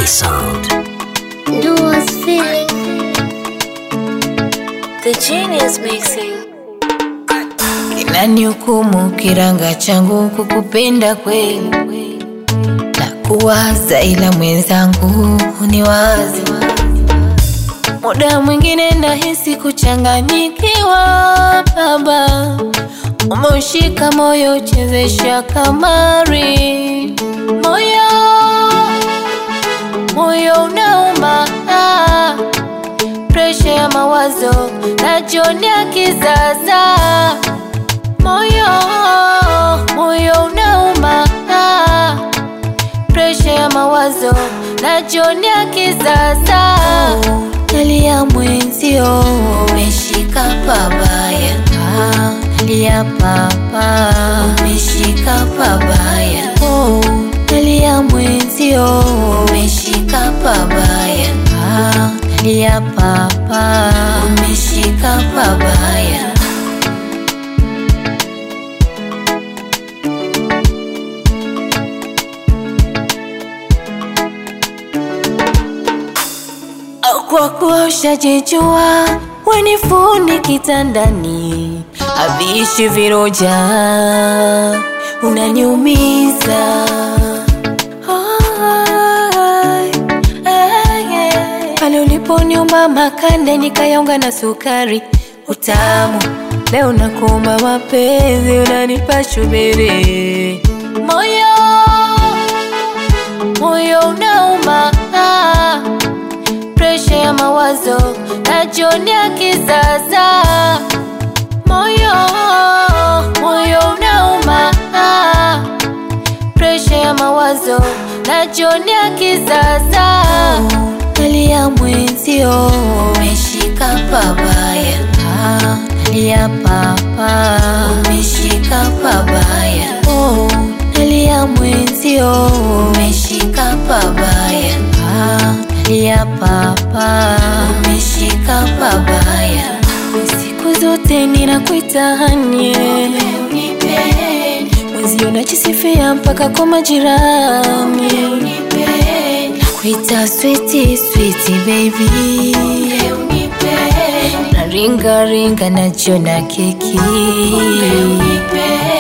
sound. Duo's feeling. The genius mixing. Kinanihukumu kiranga changu kukupenda kweli na kuwaza, ila mwenzangu ni wazi. Muda mwingine nahisi kuchanganyikiwa, baba umeushika moyo, chezesha kamari, moyo moyo unauma ah. Presha ya mawazo najonia kizaza, moyo moyo unauma ah. Presha ya mawazo najonia kizaza, nalia mwenzio umeshika pabaya ah. Nalia papa umeshika pabaya oh. Nalia mwenzio umeshika pabaya ah. Nalia papa umeshika pabaya kwa kuwa ushajijua wenifuni kitandani avishi viroja unaniumiza Ai, ai, ai. pale uliponiumba makande nikayaunga na sukari utamu leo nakuomba mapenzi unanipa shubiri moyo moyo unauma ah presha ya mawazo najonia kizaza, moyo moyo unauma ah. presha ya mawazo najonia kizaza, nalia mwenzio umeshika pabaya ah. nalia papa umeshika pabaya oh. nalia mwenzio umeshika pabaya ah. nalia papa umeshika pabaya siku zote ninakuitanie mwenzio najisifia mpaka kwa majirani nakuita switi switi baby na ringa ringa najiona keki